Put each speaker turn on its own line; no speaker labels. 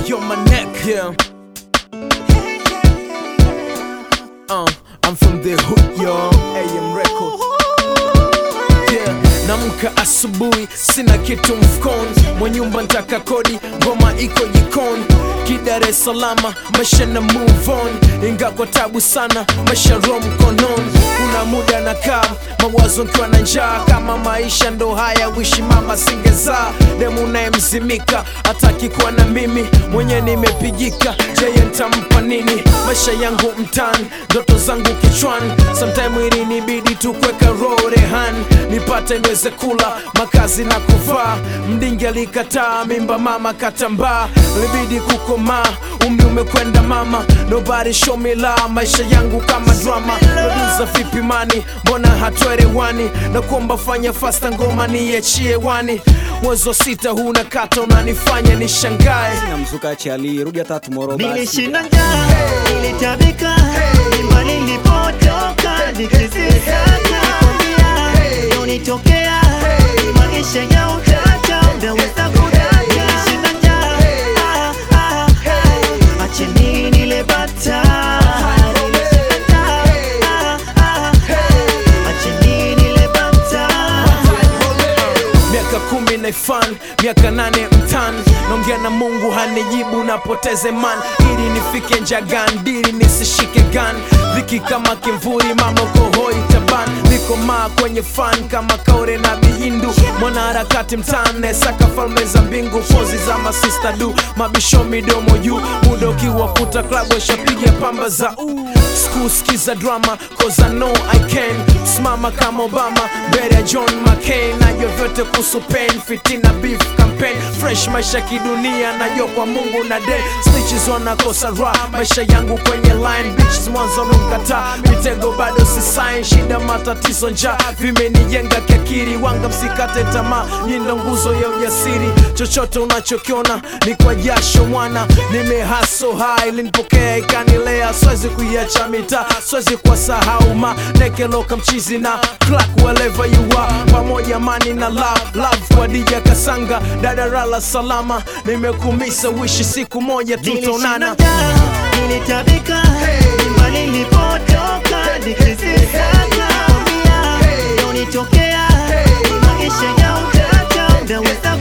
you're my neck. Yeah. Uh, I'm from the hood, yo. AM Record. Yeah. Namka asubuhi, sina kitu mfukoni, mwa nyumba ntaka kodi, ngoma iko jikoni, Dar es Salaam, maisha na move on, inga kwa tabu sana, maisha ro mkononi. Kuna muda nakaa mawazo nkiwa na njaa, kama maisha ndo haya, wishi mama singezaa. Demu nayemzimika hataki kuwa na mimi, mwenye nimepigika, jeye ntampa nini? Maisha yangu mtani, ndoto zangu kichwani, sometime ili nibidi tu kuweka roho rehani, nipate niweze kula makazi na kuvaa. Mdingi alikataa mimba, mama katambaa, libidi kukomaa, umri umekwenda mama, nobody show me love, maisha yangu kama drama, producer vipi mani, mbona hatuelewani? na kuomba fanya fasta ngoma niachie wani, mwezi wa sita huu nakata, unanifanya nishangae.
na mzuka chali rudi hata tomorrow basi
Nilishinda njaa, nilitabika, nyumba nilipotoka nikizisaka, nikwambia unitokea, maisha ya utata umeweza kudaka. Nilishinda njaa, ah, ah, ah, acheni nile bata. Nilishinda njaa, ah, ah, ah, acheni nile bata.
miaka kumi naifan miaka nane mtan naongea na mungu hanijibu napoteze man ili nifike njagan dili nisishike gan viki kama kimvuri mama kohoi taban niko maa kwenye fan kama kaure na bihindu mwanaharakati mtane saka falme za mbingu pozi za masista du mabisho midomo juu muda ukiwa kuta klabu washapiga pamba za uh. skuskiza drama cause I know I can simama kama Obama mbele ya John McCain najua vyote kuhusu pain fitina beef campaign fresh maisha kidunia najua kwa Mungu na day snitches wanakosa raha maisha yangu kwenye line bitches mwanzo mkataa mitego bado si sign shida matatizo njaa vimenijenga kiakili wanga msikate tamaa nyindo nguzo ya ujasiri chochote unachokiona ni kwa jasho mwana nimehaso hai linipokea ikanilea siwezi kuiacha mitaa siwezi kuwasahau ma nekeloka mchizi na crack wherever you are pamoja mani na love love kwa dija kasanga dadarala salama nimekumisa wishi siku moja tutaonana
Nilishinda njaa, nilitabika, nyumba nilipotoka nikizisaka, kwambia unitokea, maisha ya utata umeweza